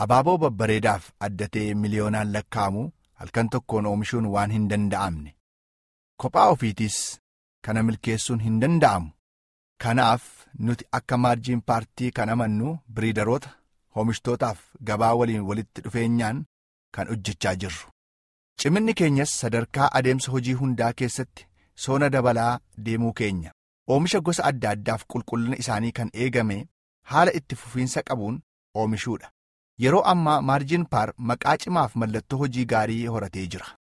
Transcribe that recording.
Abaaboo babbareedaaf addatee miliyoonaan lakkaa'amu halkan tokkoon oomishuun waan hin danda'amne. Kophaa ofiitis kana milkeessuun hin danda'amu. Kanaaf nuti akka maarjiin paartii kan amannu biriidaroota oomishtootaaf gabaa waliin walitti dhufeenyaan kan hojjechaa jirru. Ciminni keenyas sadarkaa adeemsa hojii hundaa keessatti soona dabalaa deemuu keenya. Oomisha gosa adda addaaf qulqullina isaanii kan eegame haala itti fufiinsa qabuun oomishuudha. Yeroo ammaa maarjiin paar maqaa cimaaf mallattoo hojii gaarii horatee jira.